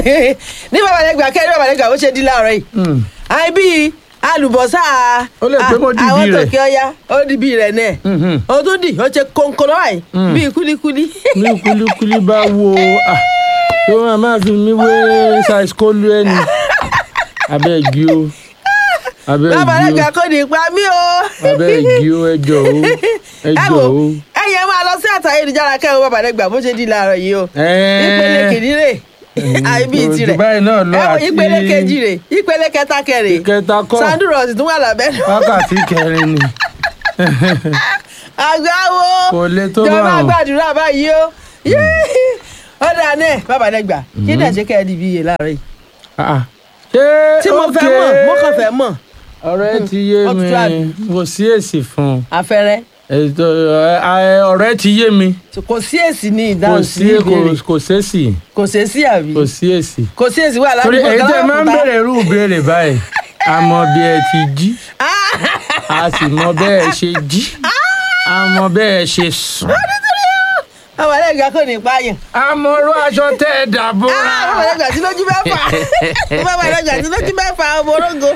ní babalẹ́gbà kẹ́rin babalẹ́gbà bó ṣe di láàárọ̀ yìí Mm. àìbí alùbọ́sà Ó lè pé mo dìbì àwọn rẹ̀. tòkè ọya ó di bí rẹ̀ náà Mhm. ó tún dì ó ṣe kónkón báyìí Mm. bíi kúlíkúlí. ní kulikuli bá wo ah, tó máa máa fi mí wé size kólú ẹni abẹ́ẹ̀gì o abẹ́ẹ̀gì babalẹ́gbà o kò ní pa mí o. abẹ́ẹ̀gì o ẹjọ́ o ẹ ẹjọ́ wo o. ẹyẹ máa lọ sí àtàyélujára kẹrin babalẹ́gbà bó ṣe di láàárọ̀ yìí o. Ẹ́ẹ́. ìpele kìíní rè àìbí Kò tirẹ̀ jù báyìí náà lọ ẹ wo àti- ìpele kejì rè ìpele kẹta kẹrè ìkẹta kọ́ sandros tún wà lábẹ́ wákàtí kẹrin ni àgbáwo Kò le tó jọba báwọn. gbàdúrà báyìí o ó dáa náà babalẹ́gbà kí ni àṣekẹ́ ẹ di bí iye láàárọ̀ yìí Ah, ah. ṣé tí mo fẹ́ okay? mọ̀ mo kàn fẹ́ mọ̀ ọ̀rẹ́ ti yé Ó mi tutù àbí? kò sí èsì fún un afẹ́rẹ́ ètò ẹ, ẹ, ọ̀rẹ́ ti yé mi kò sí èsì ní kò ìdáhùn sí sí ìbéèrè kò- kò sẹ́sì kò sí èsì àbí kò sí èsì. kò sí èsì wà torí ládùúgbò èyí tẹ́ kan máa ń lábàkúta. bèrè irú ìbéèrè báyìí a mọ bí ẹ ti jí a sì mọ bẹ́ẹ̀ ṣe jí a mọ bẹ́ẹ̀ ṣe sùn babalẹ́gbà kò ní pààyàn a mọ irú aṣọ tẹ́ ẹ dàbọ̀ra. babalẹ́gbà tí lójú mẹ́fà babalẹ́gbà tí lójú mẹ́fà ọmọ orógo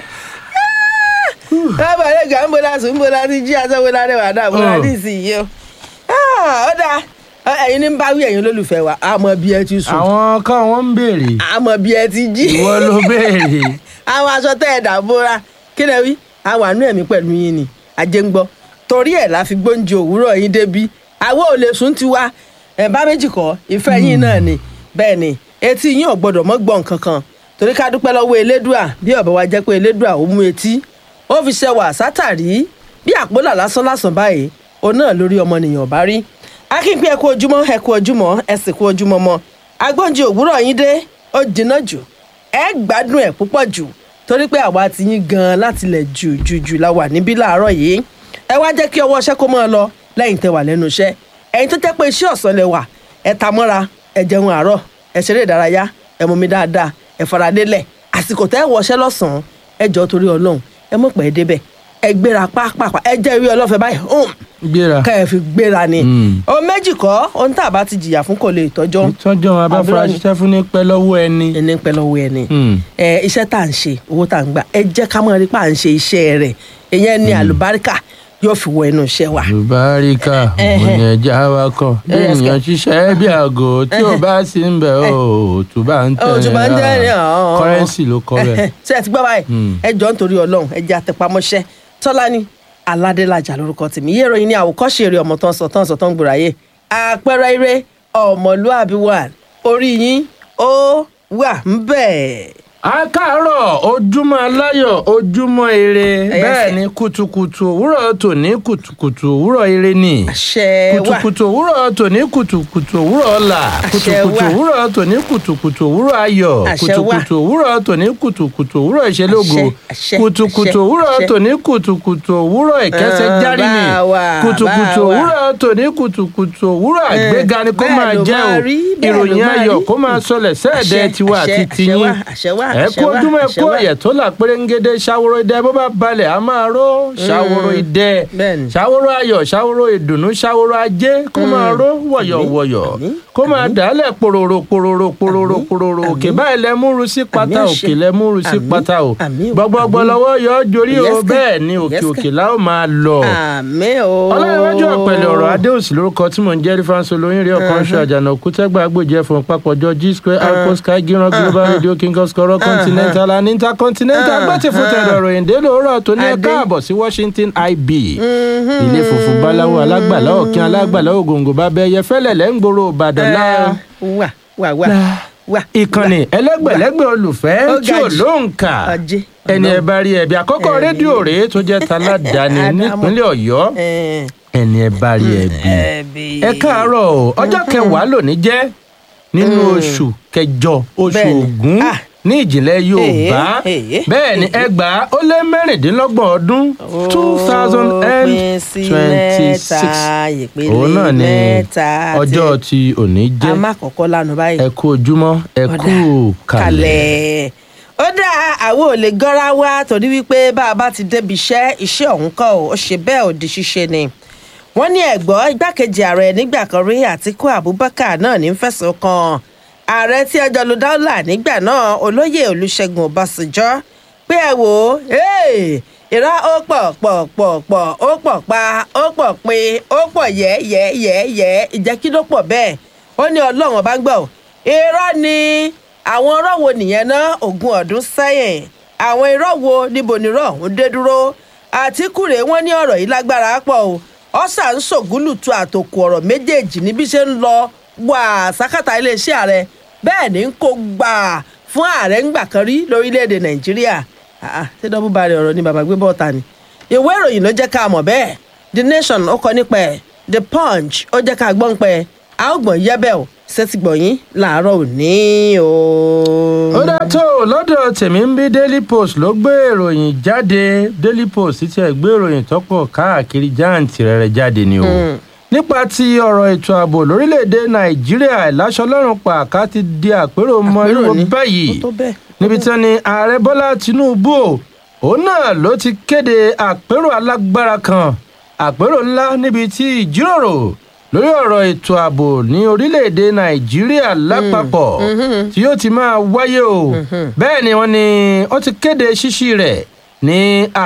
babalẹ́gbà ń bọ́lá sùn ń bọ́lá ti jí aṣọ́wó lárẹ́ wà dà bọ́lá Oh. ní ìsinyìí o Ah, ó dáa ẹ̀yin ní ń bá wí ẹ̀yin olólùfẹ́ wa àmọ́ bí ẹ ti sùn àwọn kan wọ́n ń béèrè àmọ́ bí ẹ ti jí ìwọ ló béèrè àwọn aṣọ tẹ́ ẹ dà bóra kí lẹ wí àwọn àánú ẹ̀mí pẹ̀lú yín ni ajé ń gbọ́ torí ẹ̀ la fi gbóúnjẹ òwúrọ̀ yín débi àwọn ò lè sùn tiwa ẹ̀ bá méjì kọ́ ìfẹ́ yín náà ni bẹ́ẹ̀ ni etí yín ò gbọ́dọ̀ mọ́ gbọ́n kankan torí ká dúpẹ́ lọ́wọ́ elédùà bí ọ̀bẹ wa jẹ́ pé elédùà ó mú etí ó fi ṣẹwà sátàrí bí àpólà lásán lásán báyìí òun náà lórí ọmọnìyàn bá rí akínpín ẹ kú ojúmọ́ ẹ kú ojúmọ́ ẹ sì kú ojúmọ́ mọ́ agbóúnjẹ òwúrọ̀ yín dé ó jìnnà jù ẹ gbádùn ẹ púpọ̀ jù torí pé àwa ti yín gan láti lẹ̀ jù jù jù la wà níbí láàárọ̀ yìí ẹ wá jẹ́ kí ọwọ́ iṣẹ́ kó máa lọ lẹ́yìn tẹ́ wà lẹ́nu iṣẹ́ ẹ̀yin tó jẹ́ pé iṣẹ́ ọ̀sán lẹ wà ẹ ta mọ́ra ẹ jẹun àárọ̀ ẹ ṣeré ìdárayá ẹ mumi dáadáa ẹ faradélẹ̀ àsìkò tẹ́ ẹ wọṣẹ́ lọ́sàn-án ẹ jọ torí ọlọ́run ẹ mọ̀ pẹ́ débẹ̀ ẹ gbéra pápápá ẹ jẹ́ ìwé ọlọ́fẹ́ báyìí hùm, gbéra ká ẹ fi gbéra ni Mm. o méjì kọ́ ohun tá a bá ti jìyà fún kò lè tọ́jọ́ ìtọ́jú àwọn abáfra Àbúrò ni. ṣiṣẹ́ fún ní pẹ́ lọ́wọ́ ẹni. ẹni pẹ́ lọ́wọ́ ẹni Mm. ẹ iṣẹ́ tá à ń ṣe owó tá à ń gbà ẹ jẹ́ ká mọ̀ rí pa à ń ṣe iṣẹ́ rẹ̀ ìyẹn ni àlùbáríkà yóò fi wọ ẹnu iṣẹ́ wa. Àlùbáríkà òun ẹja wa kọ bí Yes, ènìyàn ṣiṣẹ́ bí aago tí ò bá sí ń bẹ̀ ó tó bá ń tẹ̀ Ó, tó bá ń tẹ̀ ẹ́, ọ̀ọ́. kọ́rẹ́nsì ló kọ́ bẹ́ẹ̀. ṣé ẹ ti gbọ́ báyìí Mm. ẹ jọ nítorí ọlọ́run ẹ jẹ́ àtẹpamọ́ṣẹ́ tọ́lání aládélájà lórúkọ tèmi yé ìròyìn ní àwòkọ́ṣe eré ọmọ tán sọ tán sọ tán gbòòráyè àpẹẹrẹ eré ọmọlúàbí wà orí yín ó wà ń bẹ̀. a káàárọ̀ ojúmọ́ aláyọ̀ ojúmọ́ ire Ẹyẹ bẹ́ẹ̀ sẹ́. ni kùtùkùtù òwúrọ̀ tòní kùtùkùtù òwúrọ̀ ire ni àṣẹ wà kùtùkùtù òwúrọ̀ tòní kùtùkùtù òwúrọ̀ ọ̀la Àṣẹ kùtùkùtù wà. òwúrọ̀ tòní kùtùkùtù òwúrọ̀ ayọ̀ Àṣẹ wà. kùtùkùtù òwúrọ̀ tòní kùtùkùtù òwúrọ̀ ìṣelógo Àṣẹ, àṣẹ, kùtùkùtù àṣẹ, òwúrọ̀ àṣẹ. tòní kùtùkùtù òwúrọ̀ ìkẹsẹ̀ Ah, járí ni bá wa, kùtùkùtù bá wa. òwúrọ̀ tòní kùtùkùtù òwúrọ̀ àgbéga ni kó bẹ́ẹ̀ máa ló jẹ́ máa o rí, bẹ́ẹ̀ ló ìròyìn máa ayọ̀ rí. kó máa sọlẹ̀ sẹ́ẹ̀dẹ̀ Àṣẹ, tiwa àṣẹ, àti àṣẹ tiyín wà, àṣẹ wà, ẹ àṣẹ kú wà, ojúmọ́ ẹ àṣẹ kú wà. ọ̀yẹ̀ tó là pérégede ṣàwòrò idẹ bó bá balẹ̀ a máa ró ṣàwòrò idẹ Bẹ́ẹ̀ni. ṣàwòrò ayọ̀ ṣàwòrò ìdùnnú ṣàwòrò ajé kó máa ró wọ̀yọ̀wọ̀yọ̀ àmín, kó máa dàálẹ̀ pòròrò pòròrò pòròrò àmín, pòròrò òkè àmín. báyìí lẹ múru sí pátá Àmín àṣẹ. òkè lẹ múru sí Àmín, pátá o àmín o, gbọgbọgbọ àmín. lọ́wọ́ yọ ọ́ jorí o Yes, sir. bẹ́ẹ̀ ni òkè Yes, sir. òkè la ó máa lọ àmì o. ọlọ́runwájú ọ̀pẹ̀lẹ̀ ọ̀rọ̀ adéòsì lórúkọ tí mò ń jẹ́rí fáńsọ lóyún rí ọkàn ṣọ àjànà òkútẹ́gbà agbójẹ́ fún papọ̀jọ g square alpha sky giran global radio king of scorro continental and intercontinental gbọ́tì fún tẹ̀rọ ìròyìn dé lóòrọ̀ tó ní ẹ Adé. káàbọ̀ sí washington ib ilé funfun báláwo alágbàlá òkín alágbàlá ògòǹgò bá bẹ́ẹ̀ yẹ fẹ́lẹ̀ lẹ́ ń gbòòrò ìbàdàn láà wà wà wà wà. ìkànnì ẹlẹ́gbẹ̀lẹ́gbẹ̀ olùfẹ́ Ó tí ga ò jù. lóǹkà Ajé. ẹni ẹ bá rí ẹbí àkọ́kọ́ Ẹ̀rí. rédíò rèé tó jẹ́ taládàáni Àdámọ̀. nípínlẹ̀ ọ̀yọ́ Ẹ̀, ẹni ẹ bá rí ẹbí ẹbí. ẹ káàárọ̀ o ọjọ́ kẹwàá lónìí jẹ́ nínú oṣù kẹjọ oṣù Bẹ́ẹ̀ni. ògún Ah. ní ìjìnlẹ̀ yorùbá Èé, èé, bẹ́ẹ̀ ni ẹgbàá ó lé mẹ́rìndínlọ́gbọ̀n ọdún two thousand and Ó pín sí twenty-six mẹ́ta, ìpele òun náà ni mẹ́ta ọjọ́ tí- tí òní a jẹ́ má kọ́kọ́ lánàá báyìí. ẹ kú ojúmọ́ ẹ Ọ̀dà, kú kalẹ̀. ó dá àwọn ò lè gọ́ra wá torí wípé bá a bá ti débi iṣẹ́ iṣẹ́ ọ̀hún kọ́ ò ó ṣe bẹ́ẹ̀ ò di ṣíṣe ni wọ́n ní ẹ̀gbọ́n igbákejì ààrẹ nígbà kan rí àtíkú abubakar náà ní fẹ̀sùn kan ààrẹ tí ẹjọ́ ló dáúlà nígbà náà olóyè olùṣègùn ọbásanjọ́ pé ẹ wò ó hey, irọ́ ó pọ̀ pọ̀ pọ̀ pọ̀ ó pọ̀ pa ó pọ̀ pé ó pọ̀ yẹ́ yẹ́ yẹ́ yẹ́ ìjẹ́ kí ló pọ̀ bẹ́ẹ̀ ó ní ọlọ́run ọba ń gbọ́ ò. irọ́ ni àwọn irọ́ wo nìyẹn ná ogún ọdún sẹ́yìn àwọn irọ́ wo níbo ni irọ́ ọ̀hún dé dúró àtikúrè wọn ní ọ̀rọ̀ yìí lágbára pọ̀ o ọ̀sà ń ṣògúlùtù àtòkù ọ̀rọ̀ méjèèjì níbi ṣe ń lọ wà sákàtà iléeṣẹ́ ààrẹ bẹ́ẹ̀ ni ń kó gbà fún ààrẹ ńgbà kan rí lórílẹ̀‐èdè nàìjíríà Ah, ah, ṣé dọ́bù bari ọ̀rọ̀ ni bàbá gbé bọ́ọ̀ta ni ìwé ìròyìn ló jẹ́ ká mọ̀ bẹ́ẹ̀ the nation ó kọ nípa ẹ̀ the punch ó jẹ́ ká gbọ́n pẹ́ a ó gbọ̀n yẹ́bẹ̀ o ṣẹ́tì gbọ̀nyìn làárọ̀ òní o. ó dá tó lọ́dọ̀ tèmi ń bí daily post ló gbé ìròyìn jáde daily post ti ẹ̀ gbé ìròyìn tọ́pọ̀ káàkiri jáǹtì rẹ̀ jáde ni o. nípa ti ọ̀rọ̀ ètò ààbò lórílẹ̀‐èdè nàìjíríà ìláṣọlọ́run pàká ti di àpérò mọ́ríwó ni. báyìí Ó tó bẹ́ẹ̀. níbi tí wọ́n ní ààrẹ bọ́lá tinubu o òun náà ló ti kéde àpérò alágbára kan àpérò ńlá níbi tí ìjíròrò lórí ọ̀rọ̀ ètò ààbò ní orílẹ̀-èdè nàìjíríà lápapọ̀ tí yóò ti máa wáyé o bẹ́ẹ̀ ni wọ́n ní ó ti kéde ṣíṣí rẹ̀ ní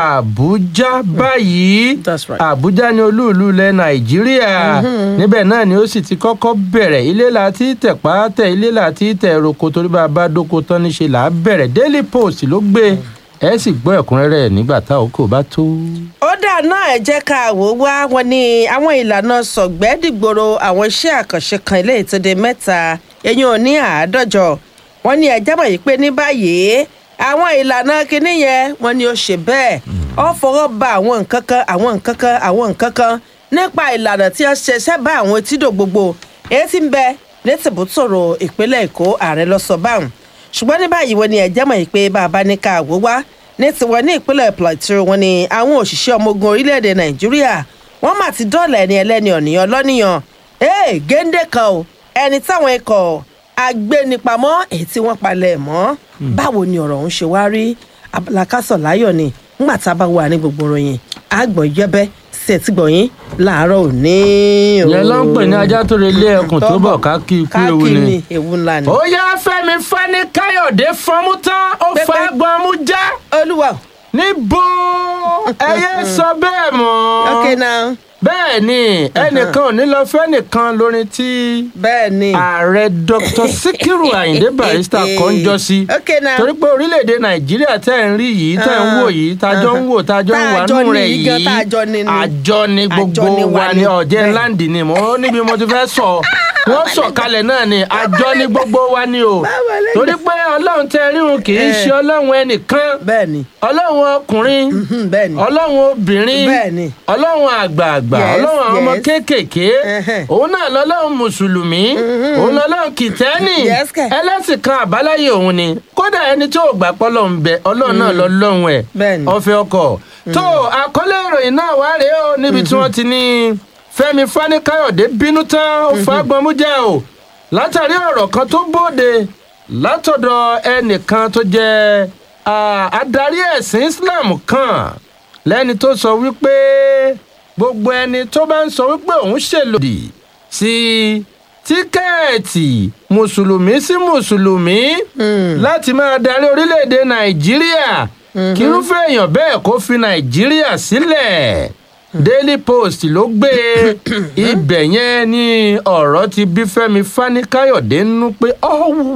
àbújá báyìí That's right. àbújá ní olúùlú ilẹ̀ nàìjíríà níbẹ̀ náà ni ó sì ti kọ́kọ́ bẹ̀rẹ̀ ilé láti tẹ̀pá tẹ̀ ilé láti tẹ̀ roko torí bá a bá dóko tán níṣe là á bẹ̀rẹ̀ daily post ló gbé ẹ sì gbọ́ ẹ̀kúnrẹ́rẹ́ nígbà tá òkò bá tó. ó dà náà ẹ jẹ́ ká wò ó wá wọn ní àwọn ìlànà sọ̀gbẹ́dìgbòrò àwọn iṣẹ́ àkànṣe kan ilé ìtòdè mẹ́ta eyín òní àádọ́jọ wọn ní ẹjẹ́ mọ̀ yìí pé ní báyìí àwọn ìlànà kinní yẹn wọn ni ó ṣe bẹ́ẹ̀ ó fọwọ́ ba àwọn nǹkan kan àwọn nǹkan kan àwọn nǹkan kan nípa ìlànà tí wọ́n ṣe sẹ́bà àwọn etídò gbogbo èyí tí ń bẹ ní tìbútòrò ìpínlẹ̀ èkó ààrẹ lọ sọ báwọn ṣùgbọ́n ní báyìí wọn ni ẹ̀jẹ̀ mọ̀ yìí pé bàbá ní ká wò wá ní tiwọn ní ìpínlẹ̀ plateau wọn ni àwọn òṣìṣẹ́ ọmọ ogun orílẹ̀-èdè nàìjíríà wọ́n mà ti dọ́ọ̀là ẹni ẹlẹ́ni ọ̀nìyàn lọ́nìyàn ee géńdé kan o ẹni táwọn ikọ̀ agbénipamọ́ èyí tí wọ́n palẹ̀ mọ́ báwo ni ọ̀rọ̀ ọ̀hún ṣe wá rí abalakásọ̀ láyọ̀ ni ńgbà tá a bá wà ní gbogbo ròyìn àgbọ̀n yẹ́bẹ́ sí ẹ̀tí gbọ̀nyìn láàárọ̀ òní o. ìyẹn ló ń pè ní ajá tó relé ẹkùn tó bọ̀ ká kí ikú ewu káàkiri ni. ewu ńlá ni. ó yá fẹ́mi fani káyọ̀dé fọmú tán ó Pẹ́pẹ́. fa gbọmú já olúwa níbo ẹyẹ sọ bẹ́ẹ̀ mọ́. ok now bẹ́ẹ̀ ni ẹnìkan ò ní lọ fẹ́ nìkan lórin tí bẹ́ẹ̀ ni. ààrẹ dr sikiru ayinde barrister kan jọ sí ok now. torí pé orílẹ̀-èdè nàìjíríà tẹ́ ń rí yìí tẹ́ ń wò yìí tájọ́ ń wò tájọ́ ń wà Tájọ́ nù ní rẹ̀ yìí gan, yìí tájọ́ ní ni. àjọ ni gbogbo Àjọ ni wa wa ni. ni ọ̀jẹ̀ Bẹ́ẹ̀. láǹdì ni mo níbi mo ti fẹ́ sọ wọ́n sọ kalẹ̀ náà ni àjọ ni gbogbo wa ni o Báwo lè torí pé ọlọ́run tẹ ríhun kì í Eh. ṣe ọlọ́run ẹnìkan bẹ́ẹ̀ ni. ọlọ́run ọkùnrin Mhm, bẹ́ẹ̀ ni. ọlọ́run obìnrin Bẹ́ẹ̀ ni. ọlọ́run àgbààgbà Yes, ọlọ́run àwọn ọmọ yes. kéékèèké Ẹhẹ́. òun náà lọ́lọ́run mùsùlùmí òun lọ́lọ́run kìtẹ́nì Yes, kẹ̀. ẹlẹ́sìn kan àbáláyé òun ni kódà ẹni tí ò gbà pọ́lọ́ ń bẹ ọlọ́run náà lọ́lọ́run ẹ̀ Bẹ́ẹ̀ ni. ọ̀fẹ́ ọkọ̀ tó àkọlé ìròyìn náà wá rèé o níbi tí wọ́n ti ní fẹ́mi fani-káyọ̀dé bínú tán ó fa gbọmújà o látàrí ọ̀rọ̀ kan tó bóde látọ̀dọ̀ ẹnìkan tó jẹ́ ah, adarí ẹ̀sìn islam kan lẹ́ni tó sọ wípé gbogbo ẹni tó bá ń sọ wípé òun ṣèlòdì sí tíkẹ́ẹ̀tì mùsùlùmí sí mùsùlùmí láti máa darí orílẹ̀-èdè nàìjíríà kírúfẹ́ èèyàn bẹ́ẹ̀ kó fi nàìjíríà sílẹ̀ daily post ló gbé ibẹ̀ yẹn ní ọ̀rọ̀ ti bí fẹ́mi fani-káyọ̀dé nínú pé ọ̀hún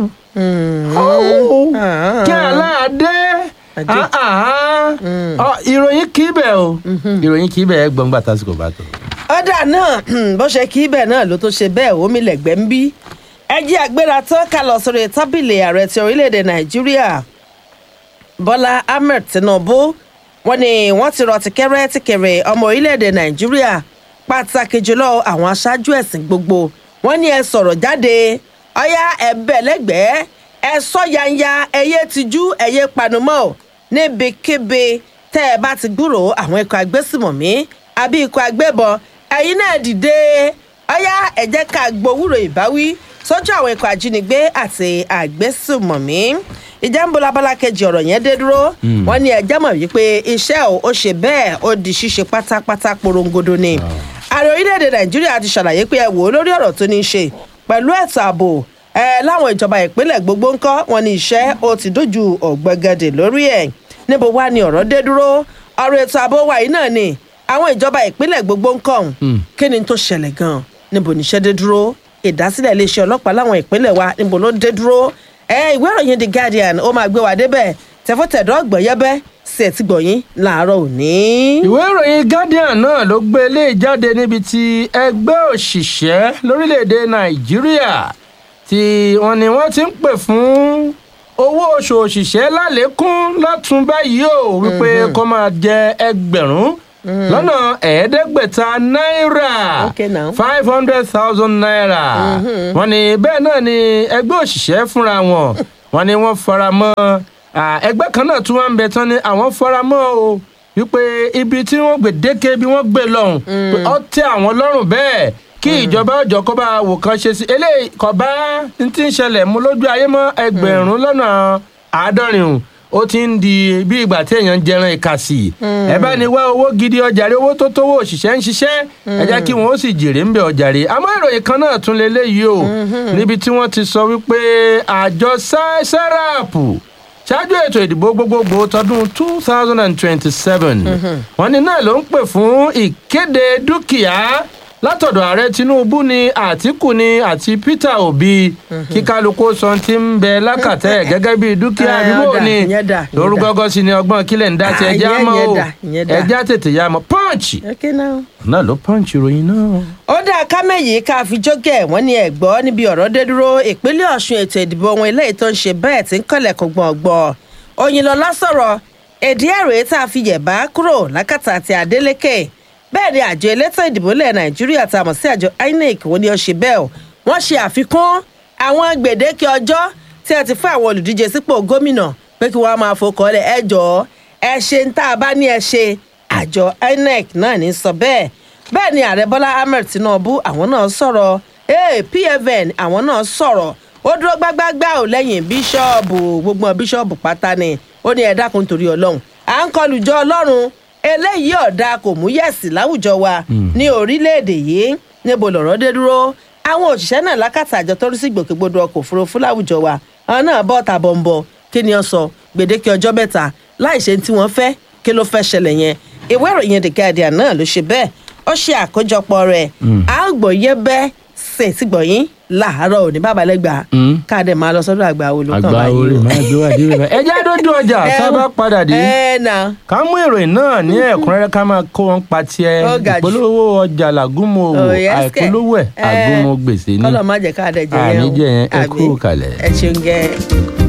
ọ̀hún Ah. kí aláàdé Ajé. ah, ah, ah. ìròyìn kì í bẹ̀ o ìròyìn kì í bẹ̀ ẹ gbọ̀ngbà tásìkò bá tó. ọ̀dà náà bó ṣe kí bẹ́ẹ̀ náà ló tó ṣe bẹ́ẹ̀ omi lẹ̀gbẹ́ ń bí ẹjí àgbéra tán ká lọ sórí tábìlì ààrẹ ti orílẹ̀-èdè nàìjíríà bọ́lá ahmed tinubu wọ́n ní wọ́n ti rọ tìkẹ́rẹ́ tìkẹ̀rẹ̀ ọmọ orílẹ̀-èdè nàìjíríà pàtàkì jùlọ àwọn aṣáájú ẹ̀sìn gbogbo wọ́n ní ẹ sọ̀rọ̀ jáde ọ̀yá ẹ̀bẹ̀ lẹ́gbẹ̀ẹ́ ẹ sọ yanya ẹyẹ tijú ẹyẹ panumọ́ níbikíbi tẹ́ ẹ bá ti gbúròó àwọn ikọ̀ agbésùmọ̀mí àbí ikọ̀ agbébọn ẹ̀yin náà dìde ọ̀yá ẹ jẹ́ ká gbowúrò ìbáwí sọ́jọ́ àwọn ikọ̀ ajínigbé àti àgbésùmọ̀mí ìjà ń bo labala kejì ọ̀rọ̀ yẹn dé dúró wọ́n ní ẹjẹ́ mọ̀ wípé iṣẹ́ ò ó ṣe bẹ́ẹ̀ ó di ṣíṣe pátápátá porongodo ni ààrẹ orílẹ̀-èdè nàìjíríà ti ṣàlàyé pé ẹ wò ó lórí ọ̀rọ̀ tó ní í ṣe pẹ̀lú ẹ̀tọ́ ààbò ẹ láwọn ìjọba ìpínlẹ̀ gbogbo ń kọ́ wọn ní iṣẹ́ ó ti dojú ọ̀gbẹ́gẹ́dẹ̀ lórí ẹ̀ níbo wá ni ọ̀rọ̀ dé dúró ọ̀rọ̀ ètò ààbò wa yìí náà ni àwọn ìjọba ìpínlẹ̀ gbogbo ń kọ́ ọ̀hún kí ni tó ṣẹlẹ̀ gan-an níbo níṣẹ́ dé dúró ìdásílẹ̀ iléeṣẹ́ ọlọ́pàá láwọn ìpínlẹ̀ wa níbo ló dé dúró ẹ ìwé ìròyìn the guardian ó máa gbé wa débẹ̀ tẹfọ́tẹ̀dọ́ ọ̀gbọ̀nyẹ́bẹ́ sí ẹ̀tí gbọ̀nyìn láàárọ̀ òní. ìwé ìròyìn guardian náà ló gbé ilé jáde níbi tí ẹgbẹ́ òṣìṣẹ́ lórílẹ̀‐èdè nàìjíríà tí wọ́n ní wọ́n ti ń pè fún owó oṣù òṣìṣẹ́ lálékún lọ́tún báyìí o wípé kó máa jẹ ẹgbẹ̀rún lọ́nà ẹ̀ẹ́dẹ́gbẹ̀ta náírà Okay now. five hundred thousand naira wọ́n ní bẹ́ẹ̀ náà ni ẹgbẹ́ òṣìṣẹ́ fúnra wọn wọ́n ní wọ́n fara mọ́ ah, ẹgbẹ́ kan náà tún wá ń bẹ tán ni àwọn fara mọ́ o wípé ibi tí wọ́n gbèdéke bí wọ́n gbé lọ́hùn pé ó tẹ́ àwọn lọ́rùn bẹ́ẹ̀ kí ìjọba ọjọ́ kó bá wò kan ṣe sí eléyìí kò bá ń tí ń ṣẹlẹ̀ mú lójú ayé mọ́ ẹgbẹ̀rún lọ́nà àádọ́rin o ó ti ń di bí ìgbà tí èèyàn ń jẹran ìkàsì ẹ bá ní wá owó gidi ọjàre owó tó tówó òṣìṣẹ́ ń ṣiṣẹ́ ẹ jẹ́ kí wọ́n ó sì jèrè ń bẹ ọjàre àmọ́ ìròyìn kan náà tún leléyìí o níbi tí wọ́n ti sọ wípé àjọ sẹ́ráàpù ṣáájú ètò ìdìbò gbogbogbò tọdún two thousand and twenty-seven wọ́n ní náà ló ń pè fún ìkéde dúkìá látọ̀dọ̀ ààrẹ tinubu ni àtìkù ni àti peter obi kí kálukú sọ ti ń bẹ lákàtẹ́ gẹ́gẹ́ bí dúkìá Ah, àdúgbò ọ̀dà, ni ìyẹn dà, ìyẹn dà. lórúkọ sí ni ọgbọ́n kílẹ̀ ń dá sí Ah, ẹja ìyẹn- mọ́ ìyẹn o dà, ìyẹn dà. ẹja tètè ya mọ́ punch okay now. náà ló punch ìròyìn náà. ó dá kámẹ́yìí ká fi jókè wọ́n ní ẹ̀gbọ́ níbi ọ̀rọ̀ dé dúró ìpínlẹ̀ ọ̀ṣun ètò ìdìbò ohun eléyìí tó ń ṣe bẹ́ẹ̀ tí ń kọ́lẹ̀ kó gbọ̀ngbọ̀n òyìnlọ́lá sọ̀rọ̀ èdè ẹ̀rọ tá a fi yẹ̀bá kúrò lákàtà àti adeleke bẹ́ẹ̀ ni àjọ elétò ìdìbò ilẹ̀ nàìjíríà tá a mọ̀ sí àjọ inec wọ́n ní ó ṣe bẹ́ẹ̀ o wọ́n ṣe àfikún àwọn gbèdéke ọjọ́ tí a ti fún àwọn olùdíje sípò gómìnà pé kí wọ́n á máa fọkọ̀ lẹ̀ ẹ jọ̀ọ́ ẹ ṣe ń tá a bá ní ẹ ṣe àjọ inec náà ní sọ bẹ́ẹ̀ bẹ́ẹ̀ ni ààrẹ bọ́lá ahmed tinubu àwọn náà sọ̀rọ̀ ee pfn àwọn náà sọ̀rọ̀ ó dúró gbágbágbá ò lẹ́yìn bíṣọ́ọ̀bù gbogbo bíṣọ́ọ̀bù pátá ni ó ní ẹ dákun torí ọlọ́run à ń kọlù jọ ọlọ́run eléyìí ọ̀dà kò mú yẹ̀sì láwùjọ wa ní orílẹ̀-èdè yìí níbo lọ̀rọ̀ dé dúró àwọn òṣìṣẹ́ náà lákàtà àjọ tó rí sí ìgbòkègbodò ọkọ̀ òfurufú láwùjọ wa àwọn náà bọ́ ta bọ̀m̀bọ̀ kí ni ó sọ gbèdéke ọjọ́ mẹ́ta láì ṣe tí wọ́n fẹ́ kí ló fẹ́ ṣẹlẹ̀ yẹn ìwé ìròyìn the guardian náà ló ṣe bẹ́ẹ̀ ó ṣe àkójọpọ̀ rẹ̀ àgbọ̀yé bẹ́ ṣètì gbọ̀yìn láàárọ̀ òní bàbálẹ́gbà káàdé máa lọ sọ́dọ̀ àgbà olùkọ́ àgbà orí máa gbé wá dé rẹ ẹjẹ dójú ọjà sábà padà dé ẹ nà ká mú ìròyìn náà ní ẹ̀kúnrẹ́rẹ́ ká máa kó wọn pa tiẹ̀ Ó ga jù. ìpolówó ọjà làgúnmọ òwò Oh, yes, kẹ̀. àìpolówó ẹ̀ Eh, àgúnmọ gbèsè ní kọ́lọ̀ má jẹ́ káàdé jẹ yẹn o. àníjẹ yẹn ẹ Àbí? kú kalẹ̀. ẹ ṣeun gẹ́